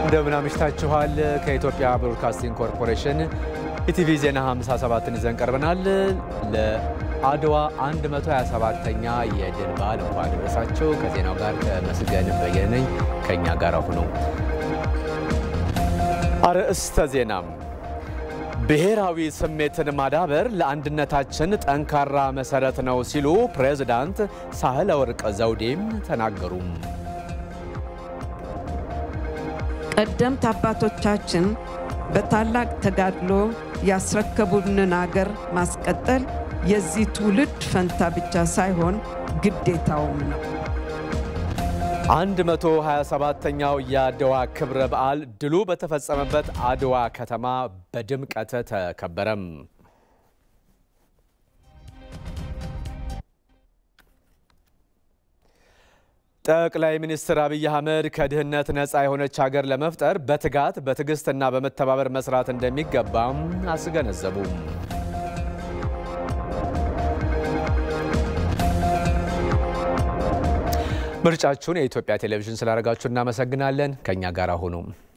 እንደምን አምሽታችኋል። ከኢትዮጵያ ብሮድካስቲንግ ኮርፖሬሽን ኢቲቪ ዜና 57ን ይዘን ቀርበናል። ለአድዋ 127ኛ የድል በዓል እንኳን አደረሳችሁ። ከዜናው ጋር ተመስገን በየነ ነኝ። ከእኛ ጋር ሁኑ። አርዕስተ ዜናም ብሔራዊ ስሜትን ማዳበር ለአንድነታችን ጠንካራ መሰረት ነው ሲሉ ፕሬዝዳንት ሳህለ ወርቅ ዘውዴም ተናገሩ። ቀደምት አባቶቻችን በታላቅ ተጋድሎ ያስረከቡንን አገር ማስቀጠል የዚህ ትውልድ ፈንታ ብቻ ሳይሆን ግዴታውም ነው። 127ኛው የአድዋ ክብረ በዓል ድሉ በተፈጸመበት አድዋ ከተማ በድምቀት ተከበረም። ጠቅላይ ሚኒስትር አብይ አህመድ ከድህነት ነፃ የሆነች ሀገር ለመፍጠር በትጋት በትዕግስትና በመተባበር መስራት እንደሚገባም አስገነዘቡ። ምርጫችሁን የኢትዮጵያ ቴሌቪዥን ስላደረጋችሁ እናመሰግናለን። ከእኛ ጋር ሁኑ።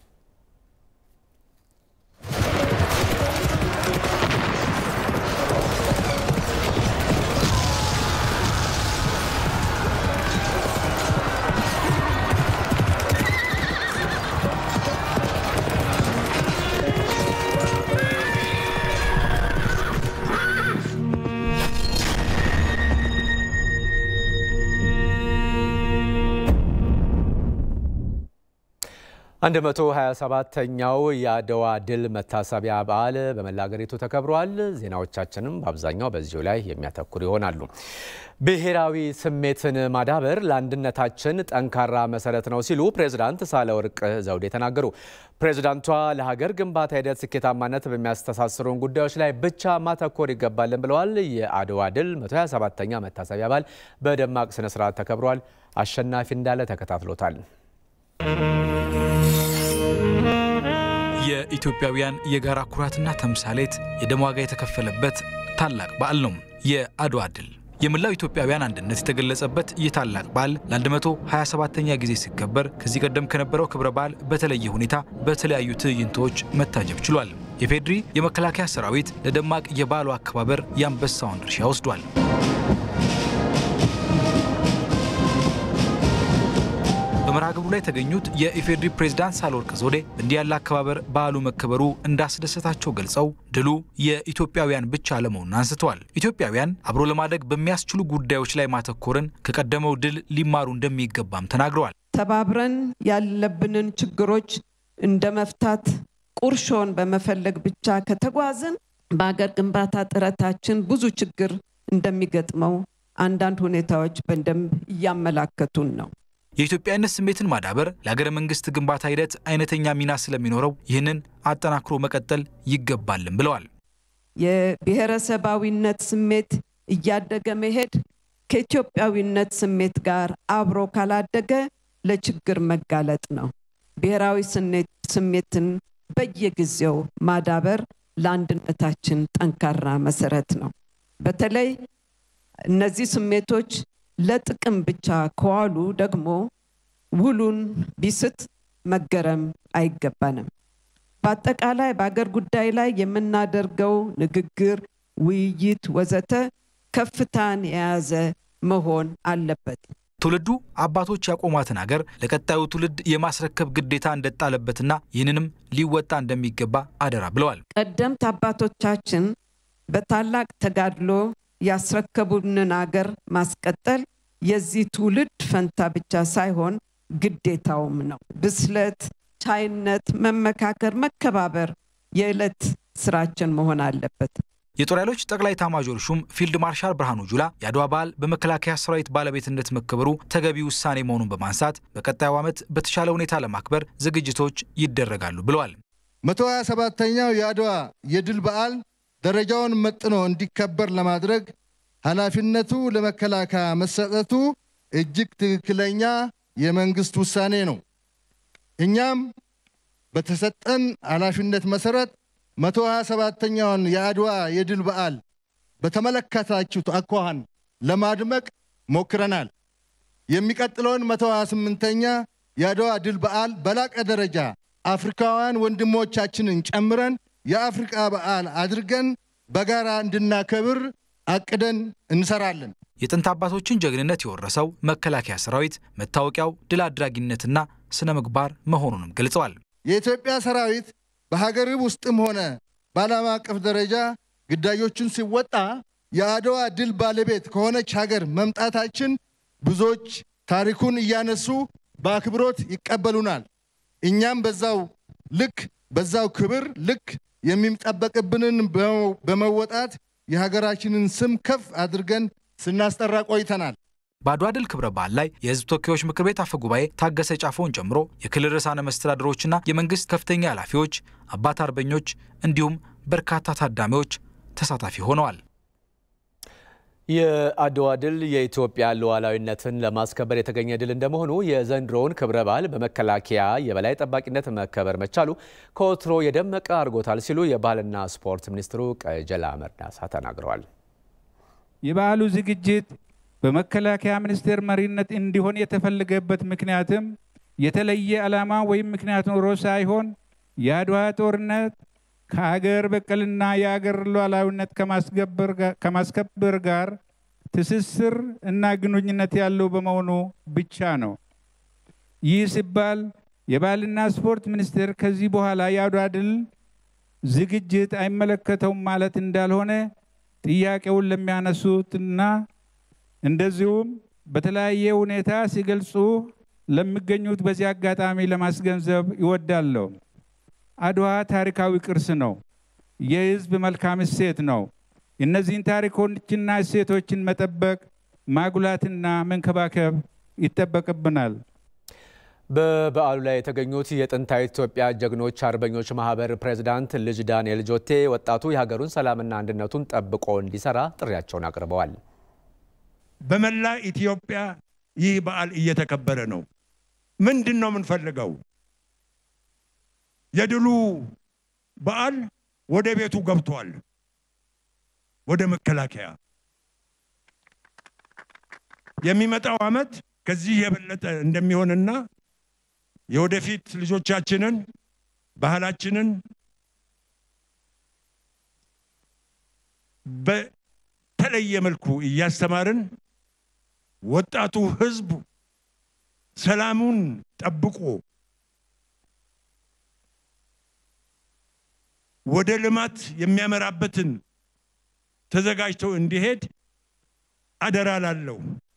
አንድ መቶ 27ተኛው የአድዋ ድል መታሰቢያ በዓል በመላ ሀገሪቱ ተከብሯል። ዜናዎቻችንም በአብዛኛው በዚሁ ላይ የሚያተኩር ይሆናሉ። ብሔራዊ ስሜትን ማዳበር ለአንድነታችን ጠንካራ መሰረት ነው ሲሉ ፕሬዝዳንት ሳህለወርቅ ዘውዴ ተናገሩ። ፕሬዝዳንቷ ለሀገር ግንባታ ሂደት ስኬታማነት በሚያስተሳስሩን ጉዳዮች ላይ ብቻ ማተኮር ይገባልን ብለዋል። የአድዋ ድል 127ኛ መታሰቢያ በዓል በደማቅ ስነስርዓት ተከብሯል። አሸናፊ እንዳለ ተከታትሎታል። የኢትዮጵያውያን የጋራ ኩራትና ተምሳሌት የደም ዋጋ የተከፈለበት ታላቅ በዓል ነው የአድዋ ድል። የመላው ኢትዮጵያውያን አንድነት የተገለጸበት ይህ ታላቅ በዓል ለ127ኛ ጊዜ ሲከበር ከዚህ ቀደም ከነበረው ክብረ በዓል በተለየ ሁኔታ በተለያዩ ትዕይንቶች መታጀብ ችሏል። የፌድሪ የመከላከያ ሰራዊት ለደማቅ የበዓሉ አከባበር የአንበሳውን ድርሻ ወስዷል። በመርሃ ግብሩ ላይ የተገኙት የኢፌዴሪ ፕሬዝዳንት ሳህለወርቅ ዘውዴ እንዲህ ያለ አከባበር በዓሉ መከበሩ እንዳስደሰታቸው ገልጸው ድሉ የኢትዮጵያውያን ብቻ አለመሆኑን አንስተዋል። ኢትዮጵያውያን አብሮ ለማደግ በሚያስችሉ ጉዳዮች ላይ ማተኮርን ከቀደመው ድል ሊማሩ እንደሚገባም ተናግረዋል። ተባብረን ያለብንን ችግሮች እንደ መፍታት ቁርሾን በመፈለግ ብቻ ከተጓዝን በአገር ግንባታ ጥረታችን ብዙ ችግር እንደሚገጥመው አንዳንድ ሁኔታዎች በደንብ እያመላከቱን ነው። የኢትዮጵያዊነት ስሜትን ማዳበር ለሀገረ መንግስት ግንባታ ሂደት አይነተኛ ሚና ስለሚኖረው ይህንን አጠናክሮ መቀጠል ይገባልን ብለዋል። የብሔረሰባዊነት ስሜት እያደገ መሄድ ከኢትዮጵያዊነት ስሜት ጋር አብሮ ካላደገ ለችግር መጋለጥ ነው። ብሔራዊ ስሜትን በየጊዜው ማዳበር ለአንድነታችን ጠንካራ መሰረት ነው። በተለይ እነዚህ ስሜቶች ለጥቅም ብቻ ከዋሉ ደግሞ ውሉን ቢስት መገረም አይገባንም። በአጠቃላይ በአገር ጉዳይ ላይ የምናደርገው ንግግር፣ ውይይት፣ ወዘተ ከፍታን የያዘ መሆን አለበት። ትውልዱ አባቶች ያቆሟትን አገር ለቀጣዩ ትውልድ የማስረከብ ግዴታ እንደጣለበትና ይህንንም ሊወጣ እንደሚገባ አደራ ብለዋል። ቀደምት አባቶቻችን በታላቅ ተጋድሎ ያስረከቡንን አገር ማስቀጠል የዚህ ትውልድ ፈንታ ብቻ ሳይሆን ግዴታውም ነው። ብስለት፣ ቻይነት፣ መመካከር፣ መከባበር የዕለት ስራችን መሆን አለበት። የጦር ኃይሎች ጠቅላይ ኤታማዦር ሹም ፊልድ ማርሻል ብርሃኑ ጁላ የአድዋ በዓል በመከላከያ ሰራዊት ባለቤትነት መከበሩ ተገቢ ውሳኔ መሆኑን በማንሳት በቀጣዩ ዓመት በተሻለ ሁኔታ ለማክበር ዝግጅቶች ይደረጋሉ ብለዋል። 127ኛው የአድዋ የድል በዓል ደረጃውን መጥኖ እንዲከበር ለማድረግ ኃላፊነቱ ለመከላከያ መሰጠቱ እጅግ ትክክለኛ የመንግስት ውሳኔ ነው። እኛም በተሰጠን ኃላፊነት መሰረት 127ኛውን የአድዋ የድል በዓል በተመለከታችሁት አኳኋን ለማድመቅ ሞክረናል። የሚቀጥለውን 128ኛ የአድዋ ድል በዓል በላቀ ደረጃ አፍሪካውያን ወንድሞቻችንን ጨምረን የአፍሪቃ በዓል አድርገን በጋራ እንድናከብር አቅደን እንሰራለን። የጥንት አባቶችን ጀግንነት የወረሰው መከላከያ ሰራዊት መታወቂያው ድል አድራጊነትና ስነ ምግባር መሆኑንም ገልጸዋል። የኢትዮጵያ ሰራዊት በሀገር ውስጥም ሆነ በዓለም አቀፍ ደረጃ ግዳዮቹን ሲወጣ የአድዋ ድል ባለቤት ከሆነች ሀገር መምጣታችን ብዙዎች ታሪኩን እያነሱ በአክብሮት ይቀበሉናል። እኛም በዛው ልክ በዛው ክብር ልክ የሚጠበቅብንን በመወጣት የሀገራችንን ስም ከፍ አድርገን ስናስጠራ ቆይተናል። በአድዋ ድል ክብረ በዓል ላይ የሕዝብ ተወካዮች ምክር ቤት አፈ ጉባኤ ታገሰ ጫፎን ጨምሮ የክልል ርዕሳነ መስተዳድሮችና የመንግስት ከፍተኛ ኃላፊዎች፣ አባት አርበኞች እንዲሁም በርካታ ታዳሚዎች ተሳታፊ ሆነዋል። የአድዋ ድል የኢትዮጵያ ሉዓላዊነትን ለማስከበር የተገኘ ድል እንደመሆኑ የዘንድሮውን ክብረ በዓል በመከላከያ የበላይ ጠባቂነት መከበር መቻሉ ከወትሮ የደመቀ አድርጎታል ሲሉ የባህልና ስፖርት ሚኒስትሩ ቀጀላ መርዳሳ ተናግረዋል። የበዓሉ ዝግጅት በመከላከያ ሚኒስቴር መሪነት እንዲሆን የተፈለገበት ምክንያትም የተለየ ዓላማ ወይም ምክንያት ኖሮ ሳይሆን የአድዋ ጦርነት ከአገር በቀልና የአገር ሉዓላዊነት ከማስከበር ጋር ትስስር እና ግንኙነት ያለው በመሆኑ ብቻ ነው። ይህ ሲባል የባህልና ስፖርት ሚኒስቴር ከዚህ በኋላ የአድዋ ድል ዝግጅት አይመለከተውም ማለት እንዳልሆነ ጥያቄውን ለሚያነሱትና እንደዚሁም በተለያየ ሁኔታ ሲገልጹ ለሚገኙት በዚህ አጋጣሚ ለማስገንዘብ ይወዳለሁ። አድዋ ታሪካዊ ቅርስ ነው። የሕዝብ መልካም እሴት ነው። እነዚህን ታሪኮችና እሴቶችን መጠበቅ፣ ማጉላትና መንከባከብ ይጠበቅብናል። በበዓሉ ላይ የተገኙት የጥንታዊ ኢትዮጵያ ጀግኖች አርበኞች ማህበር ፕሬዝዳንት ልጅ ዳንኤል ጆቴ ወጣቱ የሀገሩን ሰላምና አንድነቱን ጠብቆ እንዲሰራ ጥሪያቸውን አቅርበዋል። በመላ ኢትዮጵያ ይህ በዓል እየተከበረ ነው። ምንድን ነው የምንፈልገው? የድሉ በዓል ወደ ቤቱ ገብቷል። ወደ መከላከያ የሚመጣው ዓመት ከዚህ የበለጠ እንደሚሆንና የወደፊት ልጆቻችንን ባህላችንን በተለየ መልኩ እያስተማርን ወጣቱ ሕዝብ ሰላሙን ጠብቆ ወደ ልማት የሚያመራበትን ተዘጋጅቶ እንዲሄድ አደራ ላለው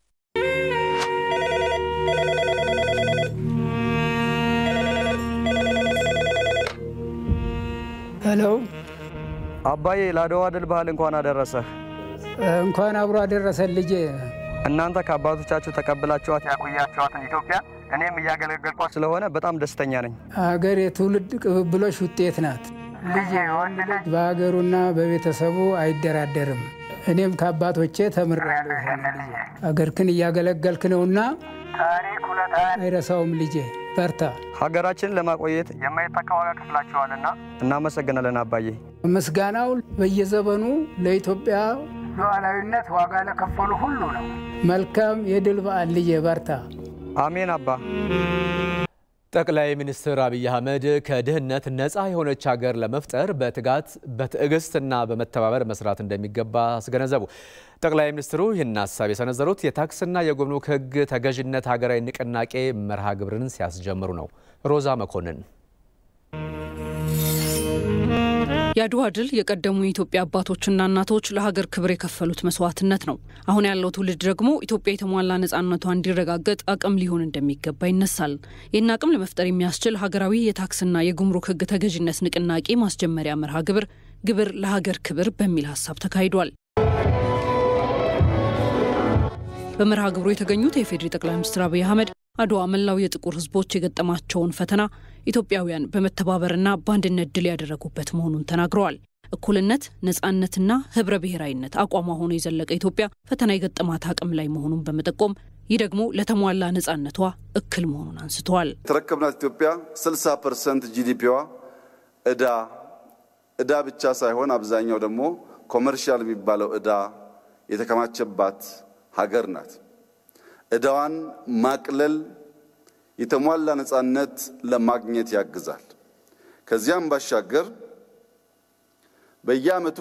ሄሎ አባዬ ለአድዋ ድል በዓል እንኳን አደረሰህ። እንኳን አብሮ አደረሰን ልጄ። እናንተ ከአባቶቻችሁ ተቀብላችኋት ያቆያችኋትን ኢትዮጵያ እኔም እያገለገልኳት ስለሆነ በጣም ደስተኛ ነኝ። አገር የትውልድ ቅብብሎች ውጤት ናት። ልጄ ወንድ ልጅ በሀገሩና በቤተሰቡ አይደራደርም። እኔም ከአባቶቼ ተምሬያለሁ። አገርክን እያገለገልክ ነውና ታሪክ ውለታህን አይረሳውም ልጄ። በርታ። ሀገራችንን ለማቆየት የማይተካ ዋጋ ከፍላችኋልና እናመሰግናለን አባዬ። ምስጋናው በየዘመኑ ለኢትዮጵያ ሉዓላዊነት ዋጋ ለከፈሉ ሁሉ ነው። መልካም የድል በዓል ልጄ። በርታ። አሜን አባ። ጠቅላይ ሚኒስትር አብይ አህመድ ከድህነት ነፃ የሆነች ሀገር ለመፍጠር በትጋት በትዕግስትና በመተባበር መስራት እንደሚገባ አስገነዘቡ። ጠቅላይ ሚኒስትሩ ይህን ሀሳብ የሰነዘሩት የታክስና የጉምሩክ ሕግ ተገዥነት ሀገራዊ ንቅናቄ መርሃ ግብርን ሲያስጀምሩ ነው። ሮዛ መኮንን የአድዋ ድል የቀደሙ የኢትዮጵያ አባቶችና እናቶች ለሀገር ክብር የከፈሉት መስዋዕትነት ነው። አሁን ያለው ትውልድ ደግሞ ኢትዮጵያ የተሟላ ነጻነቷ እንዲረጋገጥ አቅም ሊሆን እንደሚገባ ይነሳል። ይህን አቅም ለመፍጠር የሚያስችል ሀገራዊ የታክስና የጉምሩክ ህግ ተገዥነት ንቅናቄ ማስጀመሪያ መርሃ ግብር ግብር ለሀገር ክብር በሚል ሀሳብ ተካሂዷል። በመርሃ ግብሩ የተገኙት የፌዴሪ ጠቅላይ ሚኒስትር አብይ አህመድ አድዋ መላው የጥቁር ህዝቦች የገጠማቸውን ፈተና ኢትዮጵያውያን በመተባበርና በአንድነት ድል ያደረጉበት መሆኑን ተናግረዋል። እኩልነት፣ ነጻነትና ህብረ ብሔራዊነት አቋሟ ሆኖ የዘለቀ ኢትዮጵያ ፈተና የገጠማት አቅም ላይ መሆኑን በመጠቆም ይህ ደግሞ ለተሟላ ነጻነቷ እክል መሆኑን አንስተዋል። የተረከብናት ኢትዮጵያ 60 ፐርሰንት ጂዲፒዋ እዳ እዳ ብቻ ሳይሆን አብዛኛው ደግሞ ኮመርሻል የሚባለው እዳ የተከማቸባት ሀገር ናት። እዳዋን ማቅለል የተሟላ ነጻነት ለማግኘት ያግዛል። ከዚያም ባሻገር በየዓመቱ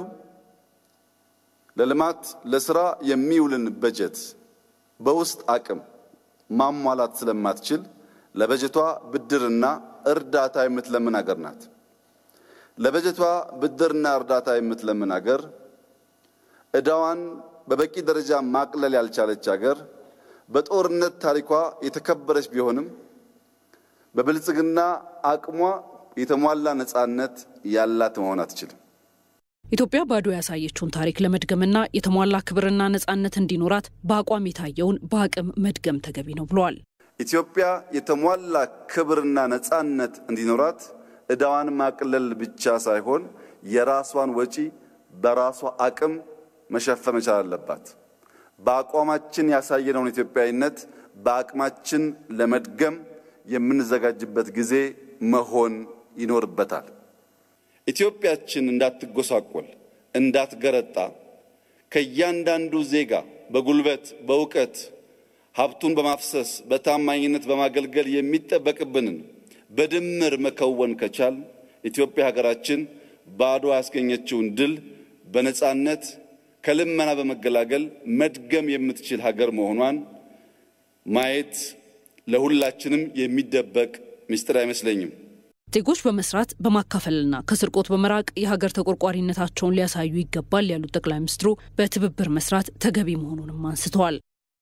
ለልማት ለስራ የሚውልን በጀት በውስጥ አቅም ማሟላት ስለማትችል ለበጀቷ ብድርና እርዳታ የምትለምን ሀገር ናት። ለበጀቷ ብድርና እርዳታ የምትለምን ሀገር ዕዳዋን በበቂ ደረጃ ማቅለል ያልቻለች ሀገር በጦርነት ታሪኳ የተከበረች ቢሆንም በብልጽግና አቅሟ የተሟላ ነፃነት ያላት መሆን አትችልም። ኢትዮጵያ ባዶ ያሳየችውን ታሪክ ለመድገምና የተሟላ ክብርና ነፃነት እንዲኖራት በአቋም የታየውን በአቅም መድገም ተገቢ ነው ብለዋል። ኢትዮጵያ የተሟላ ክብርና ነፃነት እንዲኖራት ዕዳዋን ማቅለል ብቻ ሳይሆን የራሷን ወጪ በራሷ አቅም መሸፈን መቻል አለባት። በአቋማችን ያሳየነውን ኢትዮጵያዊነት በአቅማችን ለመድገም የምንዘጋጅበት ጊዜ መሆን ይኖርበታል። ኢትዮጵያችን እንዳትጎሳቆል፣ እንዳትገረጣ ከእያንዳንዱ ዜጋ በጉልበት በእውቀት ሀብቱን በማፍሰስ በታማኝነት በማገልገል የሚጠበቅብንን በድምር መከወን ከቻል ኢትዮጵያ ሀገራችን ባዶ ያስገኘችውን ድል በነፃነት ከልመና በመገላገል መድገም የምትችል ሀገር መሆኗን ማየት ለሁላችንም የሚደበቅ ምስጢር አይመስለኝም። ዜጎች በመስራት በማካፈልና ከስርቆት በመራቅ የሀገር ተቆርቋሪነታቸውን ሊያሳዩ ይገባል ያሉት ጠቅላይ ሚኒስትሩ በትብብር መስራት ተገቢ መሆኑንም አንስተዋል።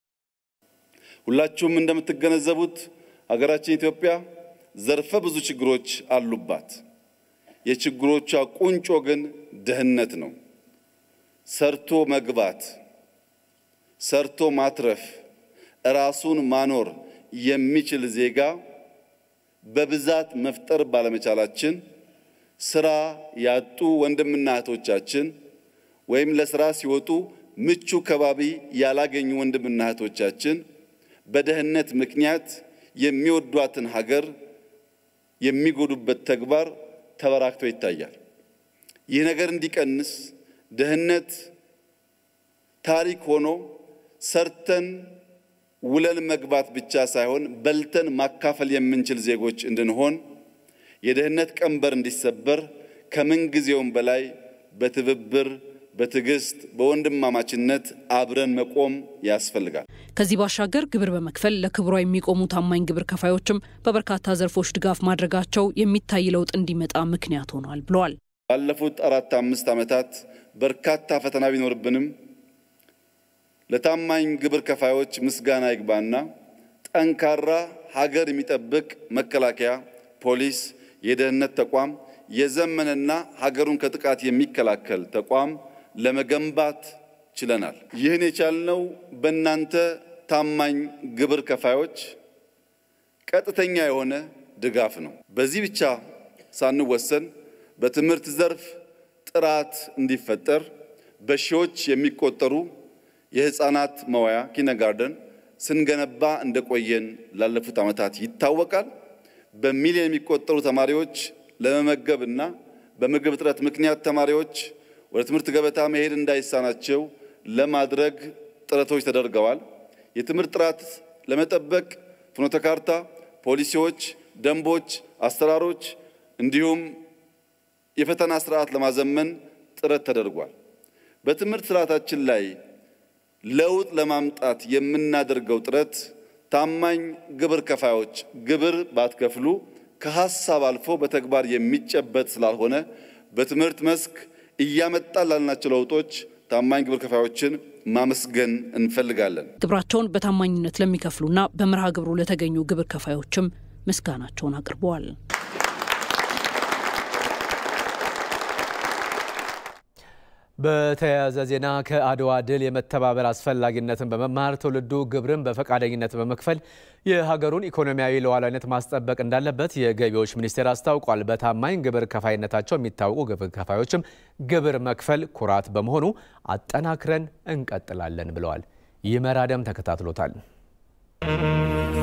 ሁላችሁም እንደምትገነዘቡት ሀገራችን ኢትዮጵያ ዘርፈ ብዙ ችግሮች አሉባት። የችግሮቿ ቁንጮ ግን ድህነት ነው። ሰርቶ መግባት፣ ሰርቶ ማትረፍ፣ ራሱን ማኖር የሚችል ዜጋ በብዛት መፍጠር ባለመቻላችን ስራ ያጡ ወንድምና እህቶቻችን ወይም ለስራ ሲወጡ ምቹ ከባቢ ያላገኙ ወንድምና እህቶቻችን በድህነት ምክንያት የሚወዷትን ሀገር የሚጎዱበት ተግባር ተበራክቶ ይታያል። ይህ ነገር እንዲቀንስ ድህነት ታሪክ ሆኖ ሰርተን ውለን መግባት ብቻ ሳይሆን በልተን ማካፈል የምንችል ዜጎች እንድንሆን የድህነት ቀንበር እንዲሰበር ከምንጊዜውም በላይ በትብብር በትዕግስት በወንድማማችነት አብረን መቆም ያስፈልጋል። ከዚህ ባሻገር ግብር በመክፈል ለክብሯ የሚቆሙ ታማኝ ግብር ከፋዮችም በበርካታ ዘርፎች ድጋፍ ማድረጋቸው የሚታይ ለውጥ እንዲመጣ ምክንያት ሆኗል ብለዋል። ባለፉት አራት አምስት ዓመታት በርካታ ፈተና ቢኖርብንም ለታማኝ ግብር ከፋዮች ምስጋና ይግባና ጠንካራ ሀገር የሚጠብቅ መከላከያ፣ ፖሊስ፣ የደህንነት ተቋም የዘመነና ሀገሩን ከጥቃት የሚከላከል ተቋም ለመገንባት ችለናል። ይህን የቻልነው በእናንተ ታማኝ ግብር ከፋዮች ቀጥተኛ የሆነ ድጋፍ ነው። በዚህ ብቻ ሳንወሰን በትምህርት ዘርፍ ጥራት እንዲፈጠር በሺዎች የሚቆጠሩ የህፃናት መዋያ ኪነጋርደን ስንገነባ እንደቆየን ላለፉት ዓመታት ይታወቃል። በሚሊዮን የሚቆጠሩ ተማሪዎች ለመመገብ እና በምግብ እጥረት ምክንያት ተማሪዎች ወደ ትምህርት ገበታ መሄድ እንዳይሳናቸው ለማድረግ ጥረቶች ተደርገዋል። የትምህርት ጥራት ለመጠበቅ ፍኖተ ካርታ፣ ፖሊሲዎች፣ ደንቦች፣ አሰራሮች እንዲሁም የፈተና ስርዓት ለማዘመን ጥረት ተደርጓል። በትምህርት ስርዓታችን ላይ ለውጥ ለማምጣት የምናደርገው ጥረት ታማኝ ግብር ከፋዮች ግብር ባትከፍሉ ከሀሳብ አልፎ በተግባር የሚጨበጥ ስላልሆነ በትምህርት መስክ እያመጣን ላልናቸው ለውጦች ታማኝ ግብር ከፋዮችን ማመስገን እንፈልጋለን። ግብራቸውን በታማኝነት ለሚከፍሉና በመርሃ ግብሩ ለተገኙ ግብር ከፋዮችም ምስጋናቸውን አቅርበዋል። በተያያዘ ዜና ከአድዋ ድል የመተባበር አስፈላጊነትን በመማር ትውልዱ ግብርን በፈቃደኝነት በመክፈል የሀገሩን ኢኮኖሚያዊ ሉዓላዊነት ማስጠበቅ እንዳለበት የገቢዎች ሚኒስቴር አስታውቋል። በታማኝ ግብር ከፋይነታቸው የሚታወቁ ግብር ከፋዮችም ግብር መክፈል ኩራት በመሆኑ አጠናክረን እንቀጥላለን ብለዋል። ይመራደም ተከታትሎታል።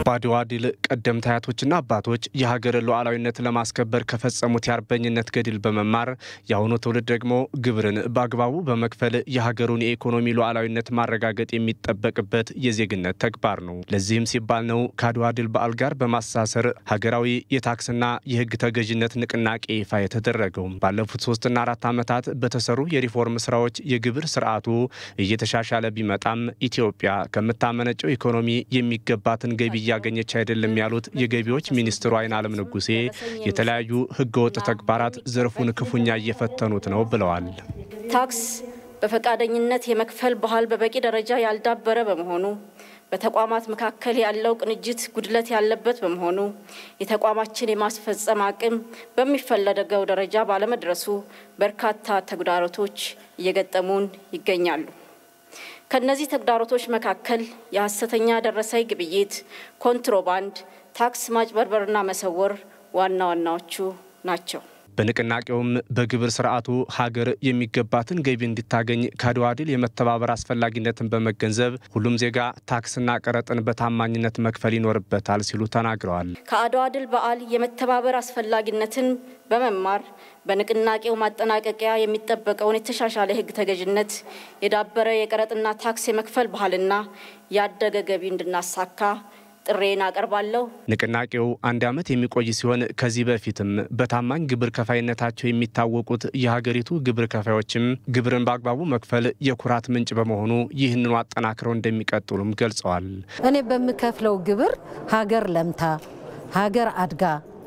በአድዋ ድል ቀደምት አያቶችና አባቶች የሀገርን ሉዓላዊነት ለማስከበር ከፈጸሙት የአርበኝነት ገድል በመማር የአሁኑ ትውልድ ደግሞ ግብርን በአግባቡ በመክፈል የሀገሩን የኢኮኖሚ ሉዓላዊነት ማረጋገጥ የሚጠበቅበት የዜግነት ተግባር ነው። ለዚህም ሲባል ነው ከአድዋ ድል በዓል ጋር በማስተሳሰር ሀገራዊ የታክስና የሕግ ተገዥነት ንቅናቄ ይፋ የተደረገው። ባለፉት ሶስትና አራት ዓመታት በተሰሩ የሪፎርም ስራዎች የግብር ስርዓቱ እየተሻሻለ ቢመጣም ኢትዮጵያ ከምታመነጨው ኢኮኖሚ የሚገባትን ገቢ እያገኘች አይደለም ያሉት የገቢዎች ሚኒስትሩ አይናለም ንጉሴ የተለያዩ ህገወጥ ተግባራት ዘርፉን ክፉኛ እየፈተኑት ነው ብለዋል። ታክስ በፈቃደኝነት የመክፈል ባህል በበቂ ደረጃ ያልዳበረ በመሆኑ በተቋማት መካከል ያለው ቅንጅት ጉድለት ያለበት በመሆኑ የተቋማችን የማስፈጸም አቅም በሚፈለገው ደረጃ ባለመድረሱ በርካታ ተግዳሮቶች እየገጠሙን ይገኛሉ። ከነዚህ ተግዳሮቶች መካከል የሐሰተኛ ደረሰኝ ግብይት፣ ኮንትሮባንድ፣ ታክስ ማጭበርበርና መሰወር ዋና ዋናዎቹ ናቸው። በንቅናቄውም በግብር ስርዓቱ ሀገር የሚገባትን ገቢ እንድታገኝ ከአድዋ ድል የመተባበር አስፈላጊነትን በመገንዘብ ሁሉም ዜጋ ታክስና ቀረጥን በታማኝነት መክፈል ይኖርበታል ሲሉ ተናግረዋል። ከአድዋ ድል በዓል የመተባበር አስፈላጊነትን በመማር በንቅናቄው ማጠናቀቂያ የሚጠበቀውን የተሻሻለ ሕግ ተገዥነት፣ የዳበረ የቀረጥና ታክስ የመክፈል ባህልና ያደገ ገቢ እንድናሳካ ጥሬን አቀርባለሁ። ንቅናቄው አንድ ዓመት የሚቆይ ሲሆን ከዚህ በፊትም በታማኝ ግብር ከፋይነታቸው የሚታወቁት የሀገሪቱ ግብር ከፋዮችም ግብርን በአግባቡ መክፈል የኩራት ምንጭ በመሆኑ ይህንኑ አጠናክረው እንደሚቀጥሉም ገልጸዋል። እኔ በምከፍለው ግብር ሀገር ለምታ፣ ሀገር አድጋ፣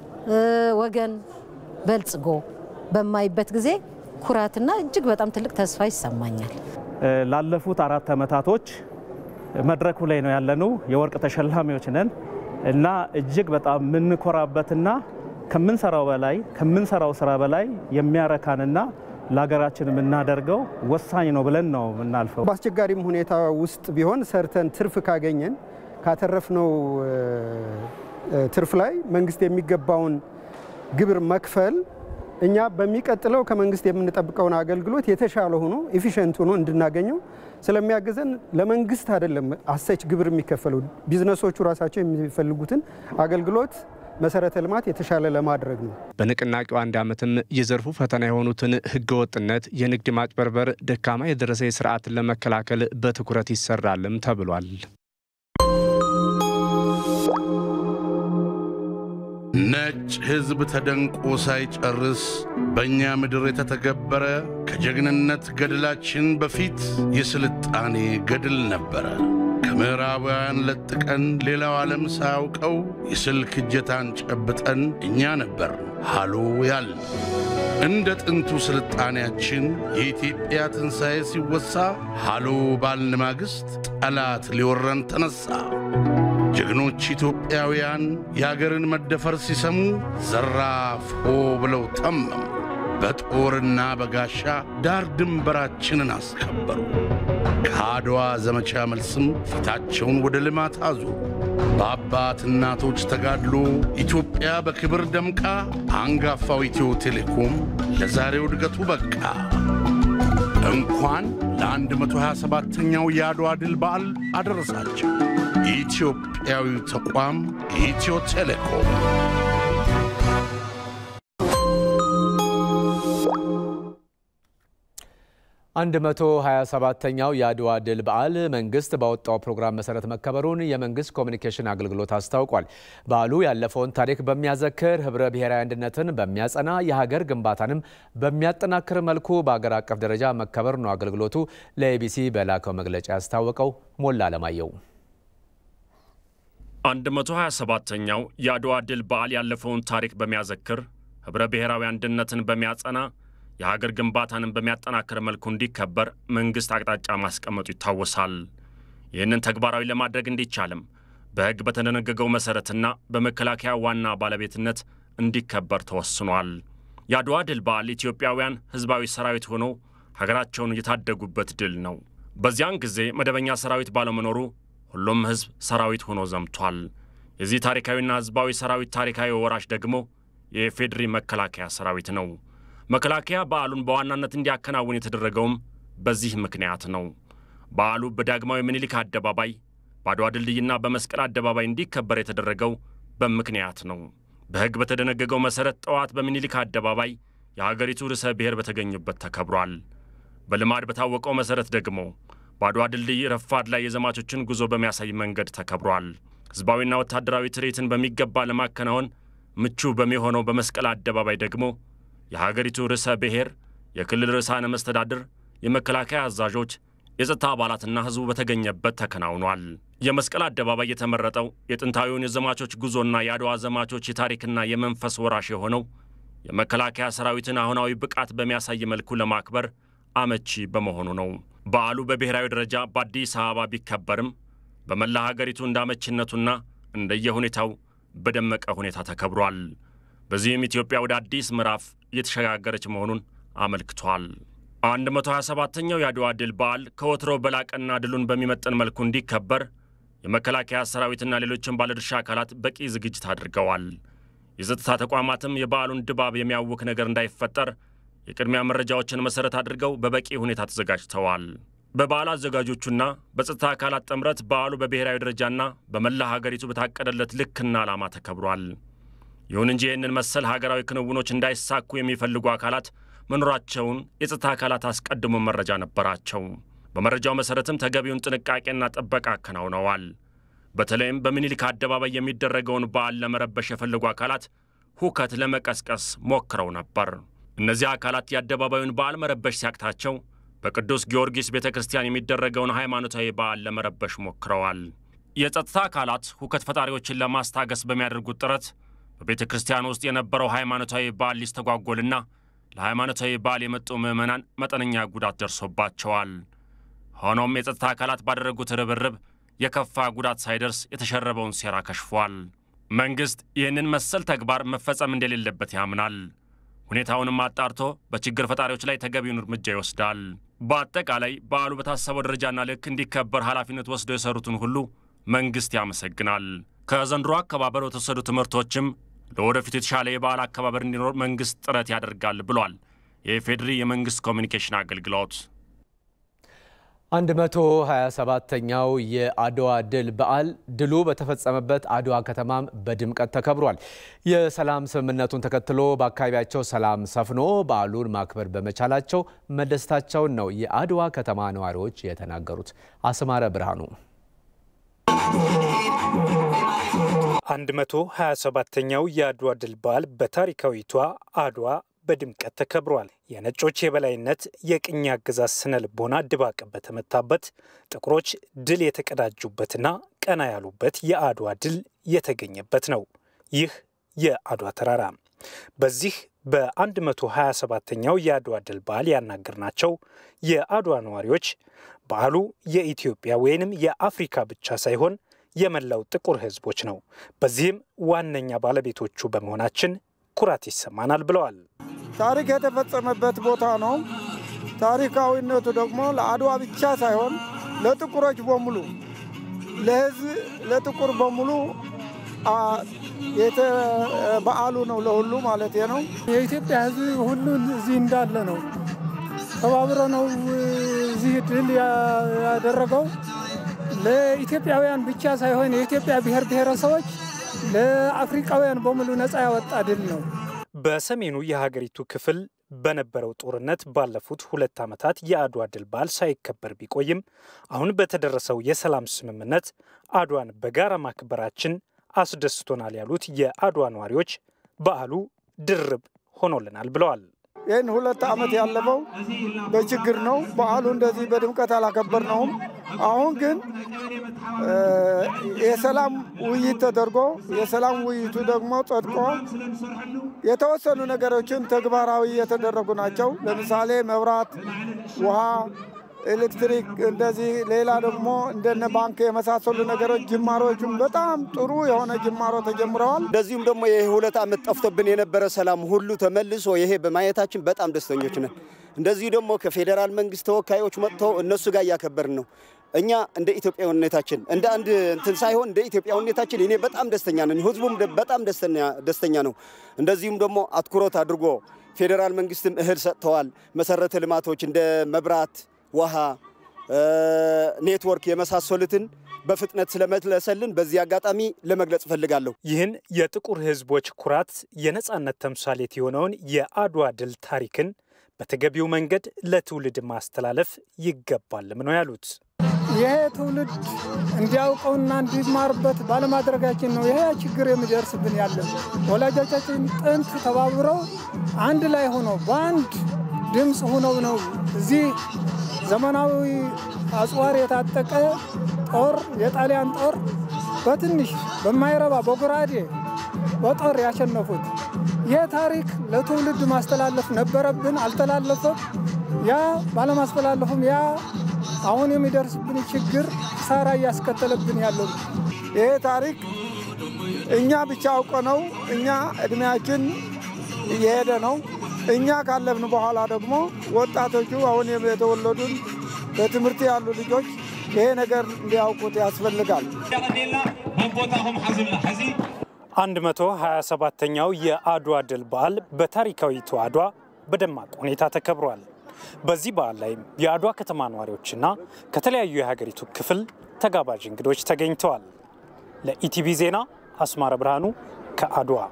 ወገን በልጽጎ በማይበት ጊዜ ኩራትና እጅግ በጣም ትልቅ ተስፋ ይሰማኛል። ላለፉት አራት ዓመታቶች መድረኩ ላይ ነው ያለነው። የወርቅ ተሸላሚዎች ነን እና እጅግ በጣም የምንኮራበትና ከምንሰራው በላይ ከምንሰራው ስራ በላይ የሚያረካንና ለሀገራችን የምናደርገው ወሳኝ ነው ብለን ነው የምናልፈው። በአስቸጋሪም ሁኔታ ውስጥ ቢሆን ሰርተን ትርፍ ካገኘን ካተረፍነው ትርፍ ላይ መንግስት የሚገባውን ግብር መክፈል እኛ በሚቀጥለው ከመንግስት የምንጠብቀውን አገልግሎት የተሻለ ሆኖ ኤፊሽንት ሆኖ እንድናገኘው ስለሚያግዘን ለመንግስት አይደለም አሰች ግብር የሚከፈለው ቢዝነሶቹ ራሳቸው የሚፈልጉትን አገልግሎት መሰረተ ልማት የተሻለ ለማድረግ ነው። በንቅናቄው አንድ ዓመትም የዘርፉ ፈተና የሆኑትን ህገወጥነት፣ የንግድ ማጭበርበር፣ ደካማ የደረሰ ስርዓትን ለመከላከል በትኩረት ይሰራልም ተብሏል። ነጭ ሕዝብ ተደንቆ ሳይጨርስ በእኛ ምድር የተተገበረ ከጀግንነት ገድላችን በፊት የስልጣኔ ገድል ነበረ። ከምዕራባውያን ለጥቀን ሌላው ዓለም ሳያውቀው የስልክ እጀታን ጨብጠን እኛ ነበር ሃሎ ያልን። እንደ ጥንቱ ስልጣኔያችን የኢትዮጵያ ትንሣኤ ሲወሳ ሃሎ ባልን ማግስት ጠላት ሊወረን ተነሣ። ጀግኖች ኢትዮጵያውያን የአገርን መደፈር ሲሰሙ ዘራፍ ሆ ብለው ተመሙ። በጦርና በጋሻ ዳር ድንበራችንን አስከበሩ። ከአድዋ ዘመቻ መልስም ፊታቸውን ወደ ልማት አዙ። በአባት እናቶች ተጋድሎ ኢትዮጵያ በክብር ደምቃ አንጋፋው ኢትዮ ቴሌኮም ለዛሬው እድገቱ በቃ። እንኳን ለ127ኛው የአድዋ ድል በዓል አደረሳቸው። ኢትዮጵያዊ ተቋም ኢትዮ ቴሌኮም። አንድ መቶ 27ተኛው የአድዋ ድል በዓል መንግስት ባወጣው ፕሮግራም መሰረት መከበሩን የመንግስት ኮሚኒኬሽን አገልግሎት አስታውቋል። በዓሉ ያለፈውን ታሪክ በሚያዘክር ህብረ ብሔራዊ አንድነትን በሚያጸና የሀገር ግንባታንም በሚያጠናክር መልኩ በአገር አቀፍ ደረጃ መከበር ነው አገልግሎቱ ለኤቢሲ በላከው መግለጫ ያስታወቀው። ሞላ አለማየሁ 127ኛው የአድዋ ድል በዓል ያለፈውን ታሪክ በሚያዘክር ህብረ ብሔራዊ አንድነትን በሚያጸና የሀገር ግንባታንን በሚያጠናክር መልኩ እንዲከበር መንግሥት አቅጣጫ ማስቀመጡ ይታወሳል። ይህንን ተግባራዊ ለማድረግ እንዲቻልም በሕግ በተደነገገው መሠረትና በመከላከያ ዋና ባለቤትነት እንዲከበር ተወስኗል። የአድዋ ድል በዓል ኢትዮጵያውያን ሕዝባዊ ሰራዊት ሆኖ ሀገራቸውን የታደጉበት ድል ነው። በዚያን ጊዜ መደበኛ ሰራዊት ባለመኖሩ ሁሉም ሕዝብ ሰራዊት ሆኖ ዘምቷል። የዚህ ታሪካዊና ሕዝባዊ ሰራዊት ታሪካዊ ወራሽ ደግሞ የኢፌዴሪ መከላከያ ሰራዊት ነው። መከላከያ በዓሉን በዋናነት እንዲያከናውን የተደረገውም በዚህ ምክንያት ነው። በዓሉ በዳግማዊ ምኒልክ አደባባይ በአድዋ ድልድይና በመስቀል አደባባይ እንዲከበር የተደረገው በምክንያት ነው። በሕግ በተደነገገው መሠረት ጠዋት በምኒልክ አደባባይ የሀገሪቱ ርዕሰ ብሔር በተገኙበት ተከብሯል። በልማድ በታወቀው መሠረት ደግሞ በአድዋ ድልድይ ረፋድ ላይ የዘማቾችን ጉዞ በሚያሳይ መንገድ ተከብሯል። ሕዝባዊና ወታደራዊ ትርኢትን በሚገባ ለማከናወን ምቹ በሚሆነው በመስቀል አደባባይ ደግሞ የሀገሪቱ ርዕሰ ብሔር፣ የክልል ርዕሳነ መስተዳድር፣ የመከላከያ አዛዦች፣ የጸጥታ አባላትና ሕዝቡ በተገኘበት ተከናውኗል። የመስቀል አደባባይ የተመረጠው የጥንታዊውን የዘማቾች ጉዞና የአድዋ ዘማቾች የታሪክና የመንፈስ ወራሽ የሆነው የመከላከያ ሰራዊትን አሁናዊ ብቃት በሚያሳይ መልኩ ለማክበር አመቺ በመሆኑ ነው። በዓሉ በብሔራዊ ደረጃ በአዲስ አበባ ቢከበርም በመላ ሀገሪቱ እንደ አመቺነቱና እንደየሁኔታው በደመቀ ሁኔታ ተከብሯል። በዚህም ኢትዮጵያ ወደ አዲስ ምዕራፍ እየተሸጋገረች መሆኑን አመልክቷል። 127ኛው የአድዋ ድል በዓል ከወትሮ በላቀና ድሉን በሚመጥን መልኩ እንዲከበር የመከላከያ ሰራዊትና ሌሎችን ባለድርሻ አካላት በቂ ዝግጅት አድርገዋል። የጸጥታ ተቋማትም የበዓሉን ድባብ የሚያውክ ነገር እንዳይፈጠር የቅድሚያ መረጃዎችን መሠረት አድርገው በበቂ ሁኔታ ተዘጋጅተዋል። በበዓል አዘጋጆቹና በጸጥታ አካላት ጥምረት በዓሉ በብሔራዊ ደረጃና በመላ ሀገሪቱ በታቀደለት ልክና ዓላማ ተከብሯል። ይሁን እንጂ ይህንን መሰል ሀገራዊ ክንውኖች እንዳይሳኩ የሚፈልጉ አካላት መኖራቸውን የጸጥታ አካላት አስቀድሞ መረጃ ነበራቸው። በመረጃው መሠረትም ተገቢውን ጥንቃቄና ጥበቃ አከናውነዋል። በተለይም በምኒልክ አደባባይ የሚደረገውን በዓል ለመረበሽ የፈለጉ አካላት ሁከት ለመቀስቀስ ሞክረው ነበር። እነዚህ አካላት የአደባባዩን በዓል መረበሽ ሲያቅታቸው በቅዱስ ጊዮርጊስ ቤተ ክርስቲያን የሚደረገውን ሃይማኖታዊ በዓል ለመረበሽ ሞክረዋል። የጸጥታ አካላት ሁከት ፈጣሪዎችን ለማስታገስ በሚያደርጉት ጥረት በቤተ ክርስቲያን ውስጥ የነበረው ሃይማኖታዊ በዓል ሊስተጓጎልና ለሃይማኖታዊ በዓል የመጡ ምዕመናን መጠነኛ ጉዳት ደርሶባቸዋል። ሆኖም የጸጥታ አካላት ባደረጉት ርብርብ የከፋ ጉዳት ሳይደርስ የተሸረበውን ሴራ ከሽፏል። መንግሥት ይህንን መሰል ተግባር መፈጸም እንደሌለበት ያምናል። ሁኔታውንም አጣርቶ በችግር ፈጣሪዎች ላይ ተገቢውን እርምጃ ይወስዳል። በአጠቃላይ በዓሉ በታሰበው ደረጃና ልክ እንዲከበር ኃላፊነት ወስደው የሰሩትን ሁሉ መንግሥት ያመሰግናል። ከዘንድሮ አከባበር በተወሰዱ ትምህርቶችም ለወደፊቱ የተሻለ የበዓል አከባበር እንዲኖር መንግሥት ጥረት ያደርጋል ብሏል የኢፌዴሪ የመንግሥት ኮሚኒኬሽን አገልግሎት። 127ኛው የአድዋ ድል በዓል ድሉ በተፈጸመበት አድዋ ከተማም በድምቀት ተከብሯል። የሰላም ስምምነቱን ተከትሎ በአካባቢያቸው ሰላም ሰፍኖ በዓሉን ማክበር በመቻላቸው መደሰታቸውን ነው የአድዋ ከተማ ነዋሪዎች የተናገሩት። አስማረ ብርሃኑ 127ኛው የአድዋ ድል በዓል በታሪካዊቷ አድዋ በድምቀት ተከብሯል። የነጮች የበላይነት የቅኝ አገዛዝ ስነ ልቦና ድባቅ በተመታበት ጥቁሮች ድል የተቀዳጁበትና ቀና ያሉበት የአድዋ ድል የተገኘበት ነው። ይህ የአድዋ ተራራ በዚህ በ127ኛው የአድዋ ድል በዓል ያናገርናቸው የአድዋ ነዋሪዎች በዓሉ የኢትዮጵያ ወይንም የአፍሪካ ብቻ ሳይሆን የመላው ጥቁር ሕዝቦች ነው። በዚህም ዋነኛ ባለቤቶቹ በመሆናችን ኩራት ይሰማናል ብለዋል። ታሪክ የተፈጸመበት ቦታ ነው። ታሪካዊነቱ ደግሞ ለአድዋ ብቻ ሳይሆን ለጥቁሮች በሙሉ ለህዝብ ለጥቁር በሙሉ በዓሉ ነው፣ ለሁሉ ማለት ነው። የኢትዮጵያ ህዝብ ሁሉ እዚህ እንዳለ ነው። ተባብሮ ነው እዚህ ድል ያደረገው። ለኢትዮጵያውያን ብቻ ሳይሆን የኢትዮጵያ ብሔር ብሔረሰቦች ለአፍሪካውያን በሙሉ ነፃ ያወጣ ድል ነው። በሰሜኑ የሀገሪቱ ክፍል በነበረው ጦርነት ባለፉት ሁለት ዓመታት የአድዋ ድል በዓል ሳይከበር ቢቆይም አሁን በተደረሰው የሰላም ስምምነት አድዋን በጋራ ማክበራችን አስደስቶናል ያሉት የአድዋ ነዋሪዎች በዓሉ ድርብ ሆኖልናል ብለዋል። ይህን ሁለት ዓመት ያለፈው በችግር ነው። በዓሉ እንደዚህ በድምቀት አላከበርነውም። አሁን ግን የሰላም ውይይት ተደርጎ የሰላም ውይይቱ ደግሞ ጸድቆ የተወሰኑ ነገሮችን ተግባራዊ የተደረጉ ናቸው። ለምሳሌ መብራት፣ ውሃ፣ ኤሌክትሪክ እንደዚህ ሌላ ደግሞ እንደነ ባንክ የመሳሰሉ ነገሮች ጅማሮቹም በጣም ጥሩ የሆነ ጅማሮ ተጀምረዋል። እንደዚሁም ደግሞ ይህ ሁለት ዓመት ጠፍቶብን የነበረ ሰላም ሁሉ ተመልሶ ይሄ በማየታችን በጣም ደስተኞች ነን። እንደዚሁ ደግሞ ከፌዴራል መንግስት ተወካዮች መጥተው እነሱ ጋር እያከበርን ነው። እኛ እንደ ኢትዮጵያዊነታችን እንደ አንድ እንትን ሳይሆን እንደ ኢትዮጵያዊነታችን እኔ በጣም ደስተኛ ነን። ህዝቡም በጣም ደስተኛ ነው። እንደዚሁም ደግሞ አትኩሮት አድርጎ ፌዴራል መንግስትም እህል ሰጥተዋል። መሰረተ ልማቶች እንደ መብራት፣ ውሃ፣ ኔትወርክ የመሳሰሉትን በፍጥነት ስለመለሰልን በዚህ አጋጣሚ ለመግለጽ እፈልጋለሁ። ይህን የጥቁር ሕዝቦች ኩራት የነጻነት ተምሳሌት የሆነውን የአድዋ ድል ታሪክን በተገቢው መንገድ ለትውልድ ማስተላለፍ ይገባልም ነው ያሉት። ይሄ ትውልድ እንዲያውቀውና እንዲማርበት ባለማድረጋችን ነው ይሄ ችግር የሚደርስብን ያለን። ወላጆቻችን ጥንት ተባብረው አንድ ላይ ሆነው በአንድ ድምፅ ሆነው ነው እዚህ ዘመናዊ አጽዋር የታጠቀ ጦር የጣሊያን ጦር በትንሽ በማይረባ በጎራዴ በጦር ያሸነፉት። ይህ ታሪክ ለትውልድ ማስተላለፍ ነበረብን፣ አልተላለፈም። ያ ባለማስተላለፉም ያ አሁን የሚደርስብን ችግር ሳራ እያስከተለብን ያለው ይሄ ታሪክ እኛ ብቻ አውቀ ነው። እኛ እድሜያችን እየሄደ ነው። እኛ ካለፍን በኋላ ደግሞ ወጣቶቹ አሁን የተወለዱን በትምህርት ያሉ ልጆች ይሄ ነገር እንዲያውቁት ያስፈልጋል። 127ኛው የአድዋ ድል በዓል በታሪካዊቱ አድዋ በደማቅ ሁኔታ ተከብሯል። በዚህ በዓል ላይም የአድዋ ከተማ ነዋሪዎችና ከተለያዩ የሀገሪቱ ክፍል ተጋባዥ እንግዶች ተገኝተዋል። ለኢቲቪ ዜና አስማረ ብርሃኑ ከአድዋ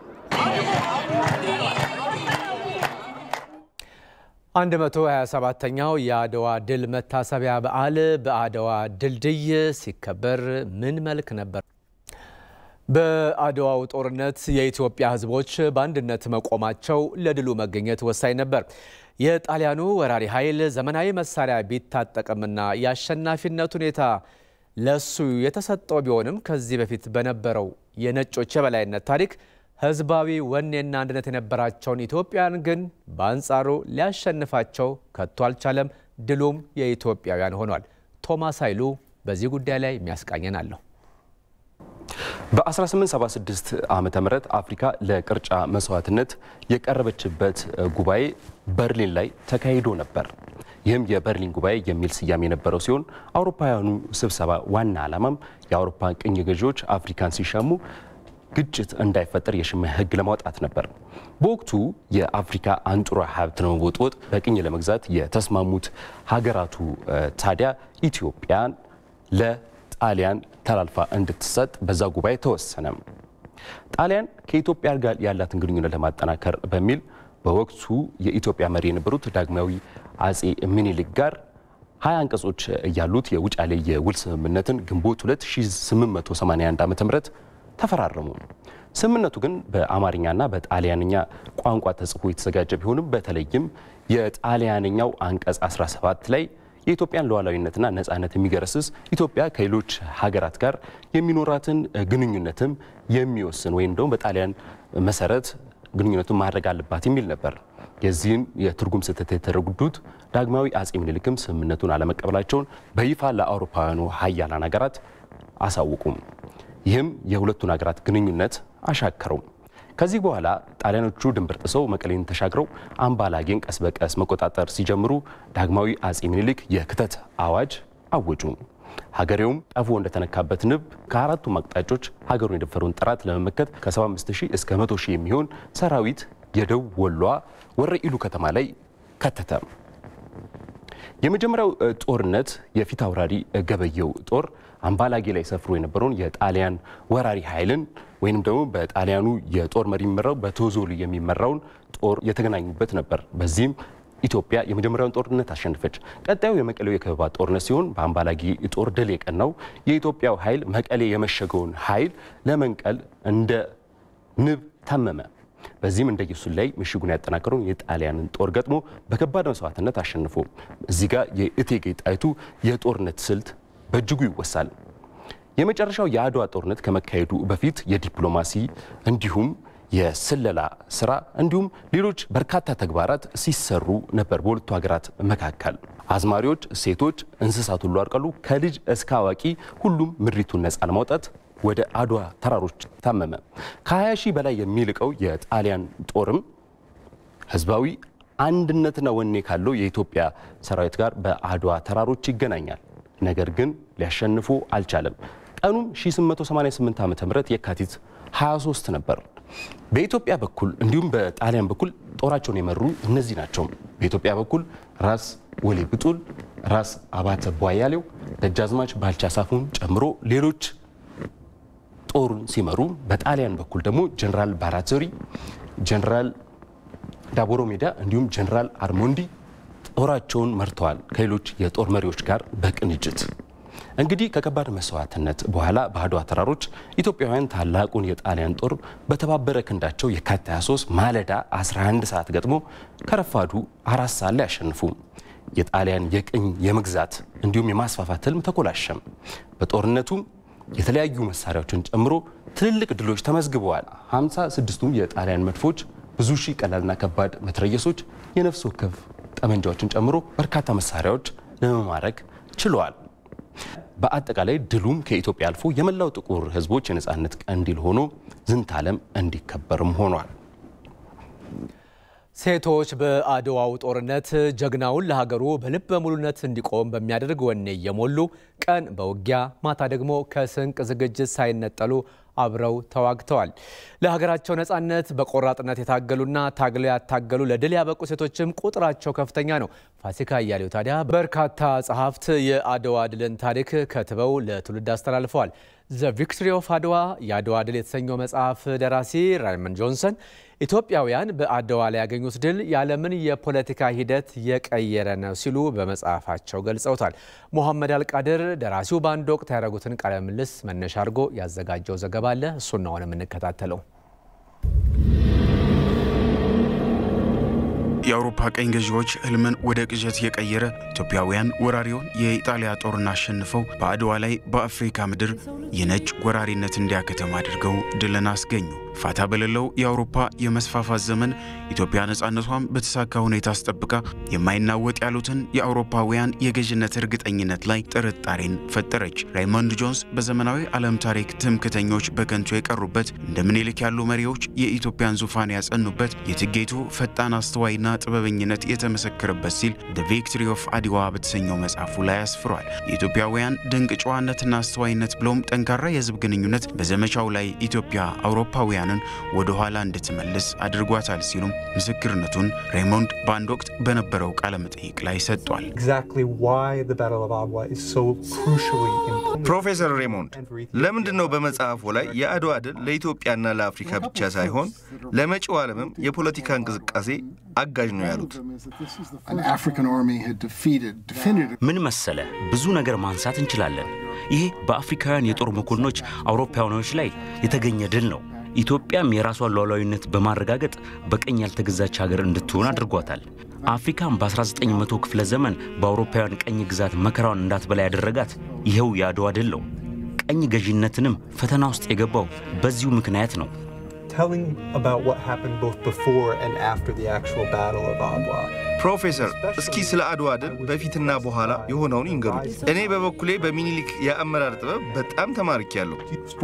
127ኛው የአድዋ ድል መታሰቢያ በዓል በአድዋ ድልድይ ሲከበር ምን መልክ ነበር? በአድዋው ጦርነት የኢትዮጵያ ሕዝቦች በአንድነት መቆማቸው ለድሉ መገኘት ወሳኝ ነበር። የጣሊያኑ ወራሪ ኃይል ዘመናዊ መሳሪያ ቢታጠቅምና የአሸናፊነት ሁኔታ ለሱ የተሰጠው ቢሆንም ከዚህ በፊት በነበረው የነጮች የበላይነት ታሪክ ህዝባዊ ወኔና አንድነት የነበራቸውን ኢትዮጵያን ግን በአንጻሩ ሊያሸንፋቸው ከቶ አልቻለም። ድሉም የኢትዮጵያውያን ሆኗል። ቶማስ ኃይሉ በዚህ ጉዳይ ላይ የሚያስቃኘን አለሁ። በ1876 ዓመተ ምህረት አፍሪካ ለቅርጫ መስዋዕትነት የቀረበችበት ጉባኤ በርሊን ላይ ተካሂዶ ነበር። ይህም የበርሊን ጉባኤ የሚል ስያሜ የነበረው ሲሆን አውሮፓውያኑ ስብሰባ ዋና ዓላማም የአውሮፓ ቅኝ ገዢዎች አፍሪካን ሲሻሙ ግጭት እንዳይፈጠር የሽምዕ ሕግ ለማውጣት ነበር። በወቅቱ የአፍሪካ አንጡራ ሀብት ለመቦጥቦጥ በቅኝ ለመግዛት የተስማሙት ሀገራቱ ታዲያ ኢትዮጵያን ለጣሊያን ተላልፋ እንድትሰጥ በዛ ጉባኤ ተወሰነ። ጣሊያን ከኢትዮጵያ ጋር ያላትን ግንኙነት ለማጠናከር በሚል በወቅቱ የኢትዮጵያ መሪ የነበሩት ዳግማዊ አጼ ምኒልክ ጋር ሀያ አንቀጾች ያሉት የውጫሌ የውል ስምምነትን ግንቦት 2881 ዓ ም ተፈራረሙ። ስምምነቱ ግን በአማርኛና በጣሊያንኛ ቋንቋ ተጽፎ የተዘጋጀ ቢሆንም በተለይም የጣሊያንኛው አንቀጽ 17 ላይ የኢትዮጵያን ሉዓላዊነትና ነጻነት የሚገረስስ ኢትዮጵያ ከሌሎች ሀገራት ጋር የሚኖራትን ግንኙነትም የሚወስን ወይም ደግሞ በጣሊያን መሰረት ግንኙነቱን ማድረግ አለባት የሚል ነበር። የዚህን የትርጉም ስህተት የተረዱት ዳግማዊ አጼ ምኒልክም ስምምነቱን አለመቀበላቸውን በይፋ ለአውሮፓውያኑ ሀያላን ሀገራት አሳውቁም። ይህም የሁለቱን ሀገራት ግንኙነት አሻከረው። ከዚህ በኋላ ጣሊያኖቹ ድንበር ጥሰው መቀሌን ተሻግረው አምባላጌን ቀስ በቀስ መቆጣጠር ሲጀምሩ ዳግማዊ አጼ ምኒልክ የክተት አዋጅ አወጁ። ሀገሬውም ጠፎ እንደተነካበት ንብ ከአራቱም አቅጣጫዎች ሀገሩን የደፈረውን ጠላት ለመመከት ከ75 ሺህ እስከ 100 ሺህ የሚሆን ሰራዊት የደቡብ ወሏ ወረኢሉ ከተማ ላይ ከተተ። የመጀመሪያው ጦርነት የፊት አውራሪ ገበየው ጦር አምባላጌ ላይ ሰፍሮ የነበረውን የጣሊያን ወራሪ ኃይልን ወይንም ደግሞ በጣሊያኑ የጦር መሪ የሚመራው በቶዞሊ የሚመራውን ጦር የተገናኙበት ነበር። በዚህም ኢትዮጵያ የመጀመሪያውን ጦርነት አሸነፈች። ቀጣዩ የመቀሌው የከበባ ጦርነት ሲሆን በአምባላጌ ጦር ድል የቀናው የኢትዮጵያው ኃይል መቀሌ የመሸገውን ኃይል ለመንቀል እንደ ንብ ታመመ። በዚህም እንደ ኢየሱስ ላይ ምሽጉን ያጠናከረውን የጣሊያንን ጦር ገጥሞ በከባድ መስዋዕትነት አሸንፎ እዚህ ጋር የእቴጌ ጣይቱ የጦርነት ስልት በእጅጉ ይወሳል። የመጨረሻው የአድዋ ጦርነት ከመካሄዱ በፊት የዲፕሎማሲ እንዲሁም የስለላ ስራ እንዲሁም ሌሎች በርካታ ተግባራት ሲሰሩ ነበር በሁለቱ ሀገራት መካከል። አዝማሪዎች፣ ሴቶች፣ እንስሳት ሁሉ አርቀሉ ከልጅ እስከ አዋቂ ሁሉም ምድሪቱን ነፃ ለማውጣት ወደ አድዋ ተራሮች ታመመ። ከ20 ሺህ በላይ የሚልቀው የጣሊያን ጦርም ህዝባዊ አንድነትና ወኔ ካለው የኢትዮጵያ ሰራዊት ጋር በአድዋ ተራሮች ይገናኛል። ነገር ግን ሊያሸንፉ አልቻለም። ቀኑም 1888 ዓ ም የካቲት 23 ነበር። በኢትዮጵያ በኩል እንዲሁም በጣሊያን በኩል ጦራቸውን የመሩ እነዚህ ናቸው። በኢትዮጵያ በኩል ራስ ወሌ ብጡል፣ ራስ አባተ ቧያሌው፣ ደጃዝማች ባልቻ ሳፉን ጨምሮ ሌሎች ጦሩን ሲመሩ፣ በጣሊያን በኩል ደግሞ ጀነራል ባራዞሪ፣ ጀነራል ዳቦሮ ሜዳ እንዲሁም ጀነራል አርሞንዲ ጦራቸውን መርተዋል ከሌሎች የጦር መሪዎች ጋር በቅንጅት። እንግዲህ ከከባድ መስዋዕትነት በኋላ በአድዋ ተራሮች ኢትዮጵያውያን ታላቁን የጣሊያን ጦር በተባበረ ክንዳቸው የካቲት 23 ማለዳ 11 ሰዓት ገጥሞ ከረፋዱ አራት ሰዓት ላይ አሸንፉ። የጣሊያን የቅኝ የመግዛት እንዲሁም የማስፋፋት ህልም ተኮላሸም። በጦርነቱ የተለያዩ መሳሪያዎችን ጨምሮ ትልልቅ ድሎች ተመዝግበዋል። 56ቱም የጣሊያን መድፎች፣ ብዙ ሺህ ቀላልና ከባድ መትረየሶች፣ የነፍስ ወከፍ ጠመንጃዎችን ጨምሮ በርካታ መሳሪያዎች ለመማረክ ችለዋል። በአጠቃላይ ድሉም ከኢትዮጵያ አልፎ የመላው ጥቁር ህዝቦች የነፃነት ቀንዲል ሆኖ ዝንታለም እንዲከበርም ሆኗል። ሴቶች በአድዋው ጦርነት ጀግናውን ለሀገሩ በልበ ሙሉነት እንዲቆም በሚያደርግ ወኔ እየሞሉ ቀን በውጊያ ማታ ደግሞ ከስንቅ ዝግጅት ሳይነጠሉ አብረው ተዋግተዋል። ለሀገራቸው ነፃነት በቆራጥነት የታገሉና ታግለው ያታገሉ ለድል ያበቁ ሴቶችም ቁጥራቸው ከፍተኛ ነው። ፋሲካ እያሌው ታዲያ በርካታ ጸሐፍት የአድዋ ድልን ታሪክ ከትበው ለትውልድ አስተላልፈዋል። ዘ ቪክቶሪ ኦፍ አድዋ የአድዋ ድል የተሰኘው መጽሐፍ ደራሲ ራይመንድ ጆንሰን ኢትዮጵያውያን በአድዋ ላይ ያገኙት ድል የዓለምን የፖለቲካ ሂደት የቀየረ ነው ሲሉ በመጽሐፋቸው ገልጸውታል። ሞሐመድ አልቃድር ደራሲው በአንድ ወቅት ያደረጉትን ቃለ ምልልስ መነሻ አድርጎ ያዘጋጀው ዘገባ አለ። እሱን ነው የምንከታተለው። የአውሮፓ ቀኝ ገዢዎች ህልምን ወደ ቅዠት የቀየረ ኢትዮጵያውያን ወራሪውን የኢጣሊያ ጦርን አሸንፈው በአድዋ ላይ በአፍሪካ ምድር የነጭ ወራሪነት እንዲያከተም አድርገው ድልን አስገኙ። ፋታ በሌለው የአውሮፓ የመስፋፋት ዘመን ኢትዮጵያ ነፃነቷን በተሳካ ሁኔታ አስጠብቃ የማይናወጥ ያሉትን የአውሮፓውያን የገዥነት እርግጠኝነት ላይ ጥርጣሬን ፈጠረች። ራይሞንድ ጆንስ በዘመናዊ ዓለም ታሪክ ትምክተኞች በከንቱ የቀሩበት እንደ ምኒልክ ያሉ መሪዎች የኢትዮጵያን ዙፋን ያጸኑበት የትጌቱ ፈጣን አስተዋይና ጥበበኝነት የተመሰከረበት ሲል ደ ቪክቶሪ ኦፍ አድዋ በተሰኘው መጽሐፉ ላይ አስፍሯል። የኢትዮጵያውያን ድንቅ ጨዋነትና አስተዋይነት ብሎም ጠንካራ የህዝብ ግንኙነት በዘመቻው ላይ ኢትዮጵያ አውሮፓውያንን ወደ ኋላ እንድትመልስ አድርጓታል ሲሉም ምስክርነቱን ሬይሞንድ በአንድ ወቅት በነበረው ቃለ መጠይቅ ላይ ሰጥቷል። ፕሮፌሰር ሬይሞንድ ለምንድን ነው በመጽሐፉ ላይ የአድዋ ድል ለኢትዮጵያና ለአፍሪካ ብቻ ሳይሆን ለመጪው ዓለምም የፖለቲካ እንቅስቃሴ አጋዥ ነው ያሉት? ምን መሰለ፣ ብዙ ነገር ማንሳት እንችላለን። ይሄ በአፍሪካውያን የጦር መኮንኖች አውሮፓውያኖች ላይ የተገኘ ድል ነው። ኢትዮጵያም የራሷን ሉዓላዊነት በማረጋገጥ በቀኝ ያልተገዛች ሀገር እንድትሆን አድርጓታል። አፍሪካም በ1900 ክፍለ ዘመን በአውሮፓውያን ቀኝ ግዛት መከራዋን እንዳትበላ ያደረጋት ይኸው የአድዋ ድል ነው። ቀኝ ገዢነትንም ፈተና ውስጥ የገባው በዚሁ ምክንያት ነው። ፕሮፌሰር እስኪ ስለ አድዋ ድል በፊትና በኋላ የሆነውን ይንገሩኝ። እኔ በበኩሌ በሚኒሊክ የአመራር ጥበብ በጣም ተማርኪያለሁ።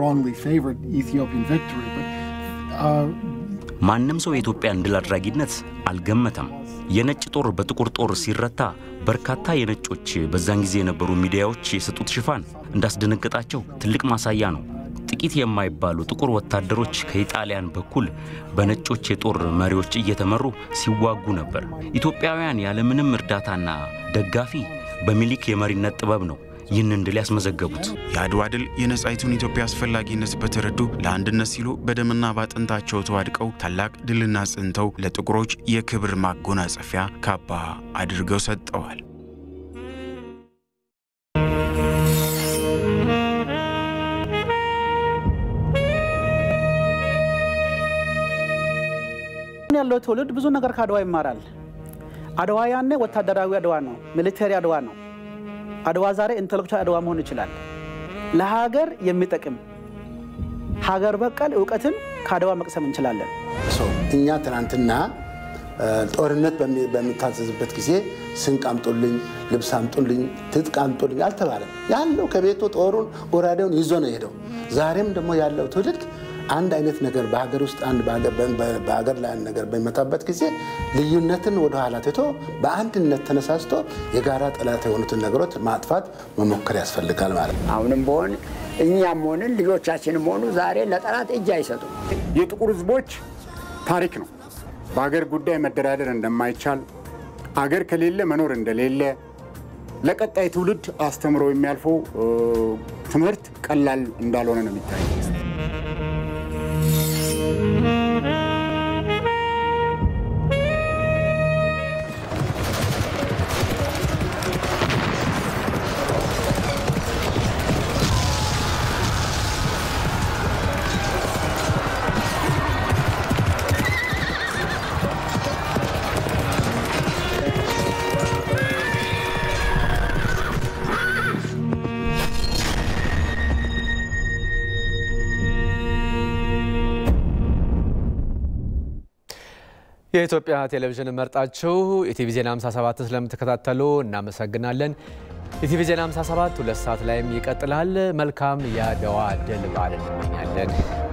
ማንም ሰው የኢትዮጵያን ድል አድራጊነት አልገመተም። የነጭ ጦር በጥቁር ጦር ሲረታ በርካታ የነጮች በዛን ጊዜ የነበሩ ሚዲያዎች የሰጡት ሽፋን እንዳስደነገጣቸው ትልቅ ማሳያ ነው። ጥቂት የማይባሉ ጥቁር ወታደሮች ከኢጣሊያን በኩል በነጮች የጦር መሪዎች እየተመሩ ሲዋጉ ነበር። ኢትዮጵያውያን ያለምንም እርዳታና ደጋፊ በሚኒሊክ የመሪነት ጥበብ ነው ይህንን ድል ያስመዘገቡት። የአድዋ ድል የነጻይቱን ኢትዮጵያ አስፈላጊነት በተረዱ ለአንድነት ሲሉ በደምና ባጥንታቸው ተዋድቀው ታላቅ ድልና ጽንተው ለጥቁሮች የክብር ማጎናጸፊያ ካባ አድርገው ሰጠዋል። ያለው ትውልድ ብዙ ነገር ከአድዋ ይማራል። አድዋ ያኔ ወታደራዊ አድዋ ነው፣ ሚሊተሪ አድዋ ነው። አድዋ ዛሬ ኢንተሌክቹዋል አድዋ መሆን ይችላል። ለሀገር የሚጠቅም ሀገር በቀል እውቀትን ከአድዋ መቅሰም እንችላለን። እኛ ትናንትና ጦርነት በሚታዘዝበት ጊዜ ስንቅ አምጡልኝ፣ ልብስ አምጡልኝ፣ ትጥቅ አምጡልኝ አልተባለም። ያለው ከቤቱ ጦሩን ወራዴውን ይዞ ነው የሄደው። ዛሬም ደግሞ ያለው ትውልድ አንድ አይነት ነገር በሀገር ውስጥ አንድ በሀገር ላይ አንድ ነገር በሚመጣበት ጊዜ ልዩነትን ወደኋላ ትቶ በአንድነት ተነሳስቶ የጋራ ጠላት የሆኑትን ነገሮች ማጥፋት መሞከር ያስፈልጋል ማለት ነው። አሁንም በሆን እኛም ሆንን ልጆቻችንም ሆኑ ዛሬ ለጠላት እጅ አይሰጡም። የጥቁር ሕዝቦች ታሪክ ነው። በሀገር ጉዳይ መደራደር እንደማይቻል፣ አገር ከሌለ መኖር እንደሌለ፣ ለቀጣይ ትውልድ አስተምሮ የሚያልፈው ትምህርት ቀላል እንዳልሆነ ነው የሚታየው። የኢትዮጵያ ቴሌቪዥን መርጣችሁ ኢቲቪ ዜና 57 ስለምትከታተሉ እናመሰግናለን። ኢቲቪ ዜና 57 ሁለት ሰዓት ላይም ይቀጥላል። መልካም የአድዋ ድል በዓል እንመኛለን።